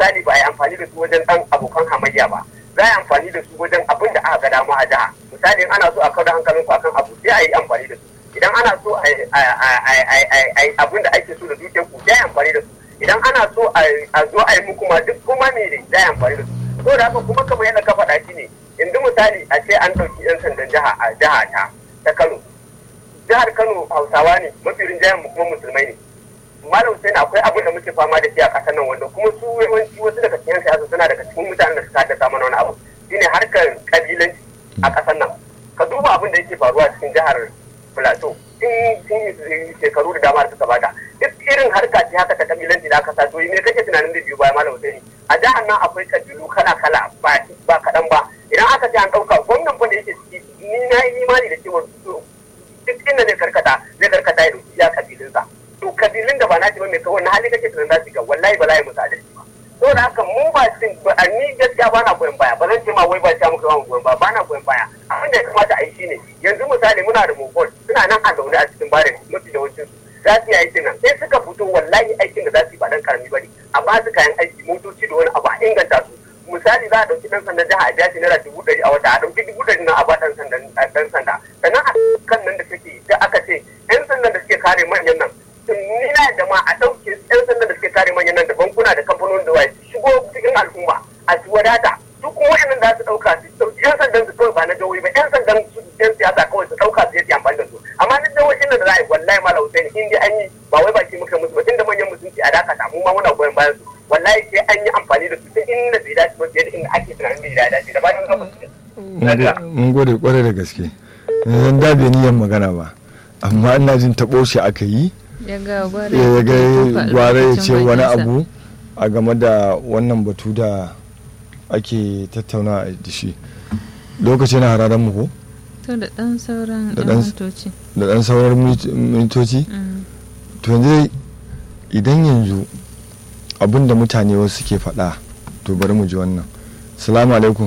misali ba a yi amfani da su wajen dan abokan hamayya ba za a yi amfani da su wajen abin da aka ga dama a jiha misali in ana so a kawo da hankalin ku akan abu sai a yi amfani da su idan ana so a yi abin da ake so da dukiyar ku sai a yi amfani da su idan ana so a zo a yi muku ma duk kuma me ne za a yi amfani da su to da haka kuma kamar yadda ka faɗa shi ne yanzu misali a ce an ɗauki 'yan sandan jiha a jiha ta ta Kano jihar Kano Hausawa ne mafi rinjayen mu kuma musulmai ne malam sai akwai abin da muke fama da shi a ƙasar nan wanda kuma su yawanci wasu daga cikin siyasa suna daga cikin mutanen da suka haddasa mana wani abu shine harkar kabilanci a ƙasar nan ka duba abin da yake faruwa cikin jihar Plateau tun yi shekaru da dama da suka bada duk irin harka ce haka ta kabilanci da aka sa to me kake tunanin da biyu baya malam sai a jihar nan akwai kabilu kala kala ba ba kaɗan ba idan aka ce an ɗauka gwamnan fa da yake ciki ni na yi imani da cewa duk inda zai karkata zai karkata ya dauki ya kabilinsa to kabilun da ba na ba mai kawai na hali kake tunan za su ga wallahi ba layi musu adalci ba to da haka mu ba cin a ni gaskiya ba na goyon baya ba zan ce ma wai ba ta muka yawan goyon baya ba na goyon baya abin da ya kamata a yi shine yanzu misali muna da mobile suna nan a zaune a cikin barin mafi yawancin su za su yi aikin nan sai suka fito wallahi aikin da za su yi ba dan karami ba ne a ba su kayan aiki motoci da wani abu a inganta su misali za a ɗauki ɗan sandan jiha a biya shi naira dubu ɗari a wata a ɗauki dubu ɗari na a ba ɗan sandan ɗan sanda sannan a kan nan da take da aka ce ƴan sandan da suke kare manyan nan ni na da ma a ɗauke ƴan sandan da suke kare manyan nan da bankuna da kamfanonin da waye su shigo cikin al'umma a su wadata su kuma waɗannan da su ɗauka su ɗauki ƴan sandan su kawai ba na jawoyi ba ƴan sandan su ƴan siyasa kawai su ɗauka su yi amfani da su amma na jawoyin nan da za a yi wallahi ma lausai in dai an yi ba wai baki muka musu ba tunda manyan mutunci a dakata mu ma muna goyon bayan su wallahi sai an yi amfani da su ta inda bai dace ba fiye da inda ake tunanin bai dace da ba don kafa mun gode kwarai da gaske yanzu da bai niyan magana ba amma ina jin taɓo shi aka yi ya ga gware ya ce wani abu a game da wannan batu da ake tattauna da shi lokaci na hararen mu ko to da dan sauran Da ɗan- mintoci da ɗan sauran mintoci Mm. to yanzu idan yanzu abin da mutane wasu suke faɗa to bari mu ji wannan salamu alaikum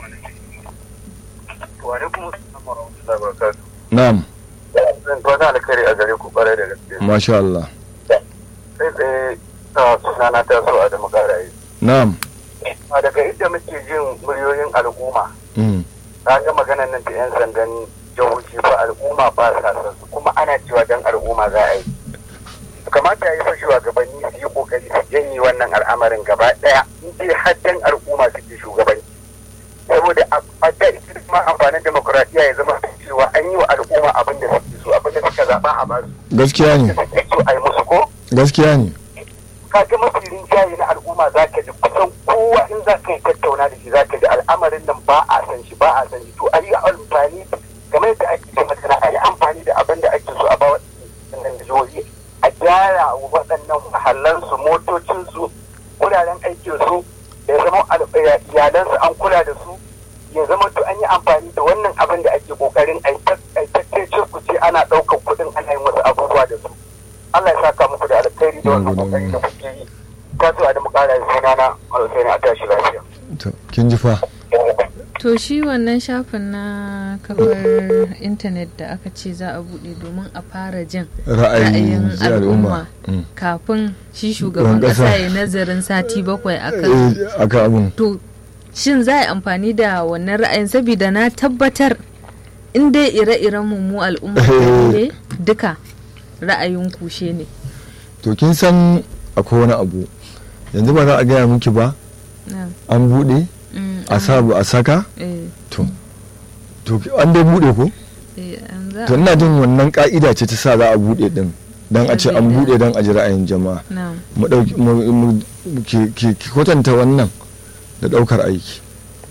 wa alaikum assalam wa rahmatullahi wa barakatuh na'am zan fata alkhairi a gare ku kwarai da gaske masha Allah sai tsaye ta sunana ta so a da makarayi na'am a daga inda muke jin muryoyin al'umma mm. ta ga maganan nan da yan sandan jihohi ba al'umma ba sa san su kuma ana cewa dan al'umma za a yi kamata ya yi fa shugabanni su yi kokari su janye wannan al'amarin gaba daya in dai har dan al'umma suke shugabanci saboda a da ma amfanin demokuraɗiyya ya zama cewa an yi wa al'umma abin da suke so abin da suka zaɓa a basu gaskiya ne da suke so a yi musu ko gaskiya ne ka ga mafi rinjaye na al'umma za ka ji kusan kowa in za ka yi tattauna da shi za ka ji al'amarin nan ba a san shi ba a san shi to a yi amfani game da ake ce masana a yi amfani da abin da ake so a ba waɗannan jihohi a gyara wa waɗannan mahallansu motocinsu wuraren aikinsu da ya zama al- ya- iyalansu an kula da su ya zama to an yi amfani da wannan abin da ake kokarin a yi tattace ku ce ana ɗaukar kuɗin ana yin wasu abubuwa da su Allah ya saka muku da alkhairi da wannan kokari da kuke yi ta zo a da mu ƙara yin sunana alkhairi a tashi lafiya to kin ji fa to shi wannan shafin na kafar intanet da aka ce za a buɗe domin a fara jin ra'ayin ra'ayin al'umma Mm. kafin shi shugaban Shugaban ƙasa. ƙasa ya nazarin sati bakwai akan Eh, aka abun to shin za a yi amfani da wannan ra'ayin saboda na tabbatar in dai ire-iren mu mu al'umma ne duka ra'ayin kushe ne to kin san akwai wani abu yanzu ba za a gaya miki ba Na, an buɗe mm, a sa a saka eh, to to an dai buɗe ko eh, an za to ina jin wannan ka'ida ce ta sa za a buɗe din dan a ce an Sabida- buɗe dan a ji ra'ayin jama'a na mu dauki mu- mu- ki ki- ki kwatanta wannan da daukar aiki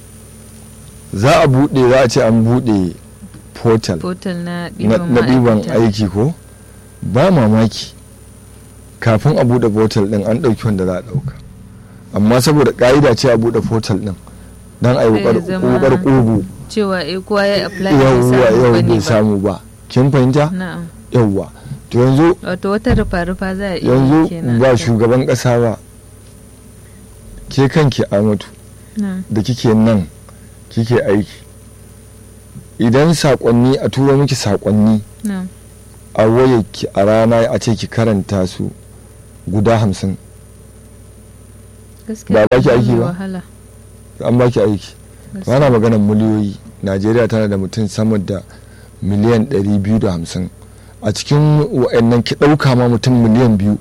za a buɗe za a ce an buɗe portal portal na na ɗiban na ɗiban ma'aikata. aiki ko ba mamaki kafin a buɗe portal ɗin an ɗauki wanda za a ɗauka amma saboda ƙa'ida ce a buɗe portal ɗin don a yi Sai ya zama- wukar ƙugu cewa eh kowa ya apply bai yawwa samu yau bane bai ba. samu ba kin fahimta na'am yawwa to yanzu wato wata rufa-rufa za a iya yi yanzu kenan ba shugaban ƙasa ba ke kanki amatu na'am da kike nan kike aiki idan saƙonni a tura miki saƙonni na'am a wayarki a rana a ce ki karanta su guda hamsin gaskiya ba baki aiki mai ba? wahala an baki aiki gaskiya. ana maganar miliyoyi najeriya tana da mutum sama da miliyan 250 a cikin wa'annan ki ɗauka ma mutum miliyan biyu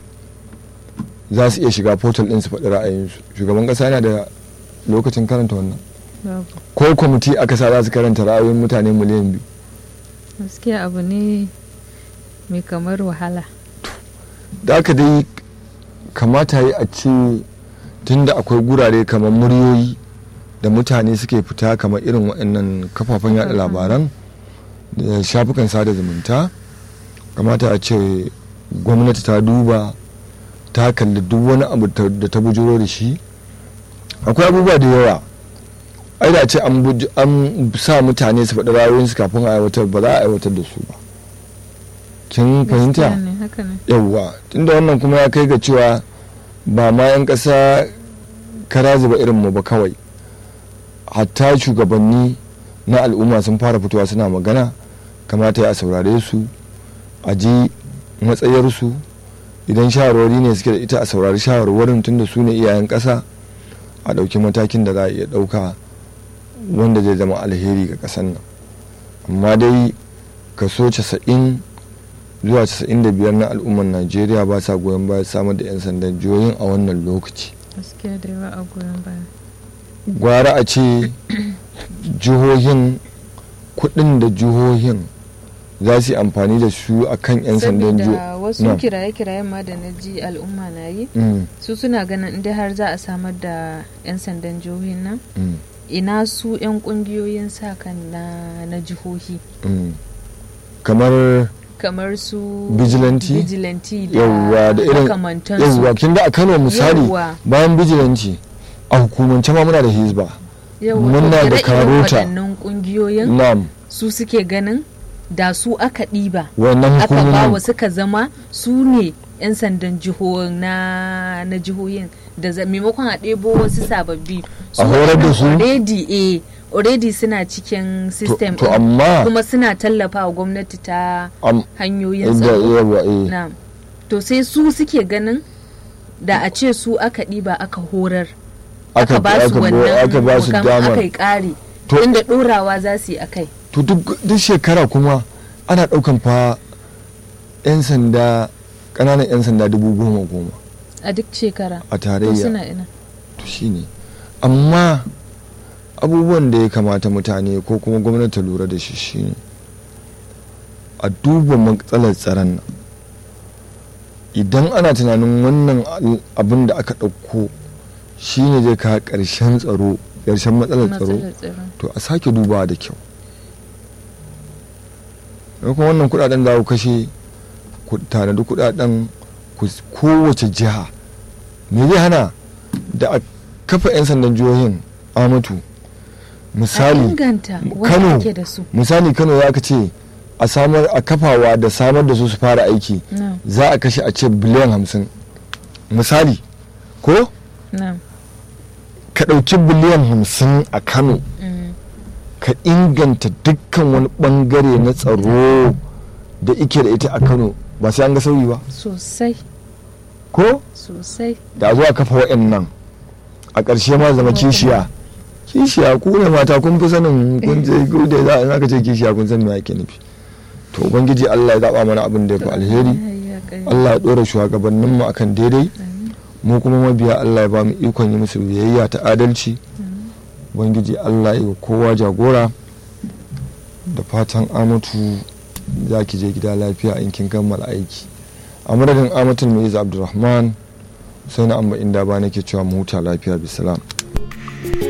za su iya shiga portal ɗin su faɗi ra'ayinsu shugaban ƙasa yana da lokacin karanta wannan Babu. ko kwamiti aka sa za su karanta ra'ayoyin mutane miliyan biyu gaskiya abu ne mai kamar wahala da aka dai kamata yi a ce tunda akwai gurare kamar muryoyi da mutane suke fita kamar irin waɗannan kafafen yada labaran da shafukan sada zumunta kamata a ce gwamnati ta duba ta kalli duk wani abu ta- da ta bujuro da shi akwai abubuwa da yawa ai da ce an buj- an sa mutane su faɗi ra'ayoyinsu kafin a aiwatar ba za a aiwatar da su ba kin fahimta Gaskiya ne, haka ne yawwa tunda wannan kuma ya kai ga cewa ba ma 'yan ƙasa kara zuba irin mu ba kawai hatta shugabanni na al'umma sun fara fitowa suna magana kamata ya saurare su a ji matsayarsu idan shawarwari ne suke da ita a saurari shawarwarin tunda su ne iyayen ƙasa a ɗauki matakin da za a iya ɗauka wanda zai zama alheri ga ƙasar nan amma dai kaso 90 zuwa 95 na al'ummar najeriya ba sa goyon baya samar da 'yan sandan jihohin a wannan lokaci gaskiya da yawa a goyon baya gwara a ce jihohin kudin da jihohin za su yi amfani da su a kan 'yan sandan jihohi saboda wasu Na. kiraye-kirayen ma da na ji al'umma na yi Mm, su suna ganin inda har za a samar da 'yan sandan jihohin nan mm, ina su 'yan kungiyoyin sa kan na, na jihohi mm. kamar kamar su Vigilante? vigilante da yawwa da irin makamantansu yawwa kin da a kano misali Yawwa. bayan bijilanci a hukumance ma muna da hizba Yawwa, muna to da ire-iren karota. waɗannan kungiyoyin nam su suke ganin da su aka ɗiba wannan aka ba wa hukumomin suka zama su ne 'yan sandan jihohin na, na jihohin da za- maimakon a ɗebo wasu sababbi A horar da su? already eh already suna cikin system to ɗin, amma kuma suna tallafa wa gwamnati ta am- hanyoyin da tsaro yawa eh na to sai su suke ganin da a ce su aka ɗiba aka horar aka ba su aka wannan aka ba su mukam- damar aka yi ƙari To- inda ɗorawa za su yi akai to duk duk shekara kuma ana ɗaukan fa 'yan sanda ƙananan 'yan sanda dubu goma goma a duk shekara a to tarayya suna ina to shine amma abubuwan da ya kamata mutane ko kuma gwamnati ta lura da shi shine a duba matsalar tsaron nan idan ana tunanin wannan al- abin da aka ɗauko shine zai kawo ƙarshen tsaro ƙarshen matsalar tsaro matsalar tsaro to a sake dubawa da kyau da kuma wannan kudaden da ku kashe ku tanadi kudaden ku kowace jiha me zai hana da a kafa 'yan sandan jihohin amatu a misali inganta Kano. wanda ake da su misali kano ya ka ce a samar a kafawa da samar da su su fara aiki na za a kashe a ce biliyan hamsin misali ko na ka ɗauki biliyan hamsin a kano mm, ka inganta dukkan wani bangare na tsaro da ike da ita a kano ba sai an ga sauyi ba sosai ko sosai da zuwa kafa wa'annan a ƙarshe ma zama kishiya kishiya ku ne mata kun fi sanin kun je ku da za a aka ce kishiya kun san me ake nufi to ubangiji Allah ya zaba mana abin da ya fi alheri Ya kai. Allah ya dora shugabannin mu akan daidai Amin. mu kuma mabiya Allah ya ba mu ikon yi musu biyayya ta adalci ubangiji Allah ya yi wa kowa jagora da fatan amatu za ki je gida lafiya in kin kammala aiki a madadin amatul mai abdulrahman sai na amma inda ba nake cewa mu huta lafiya bisalam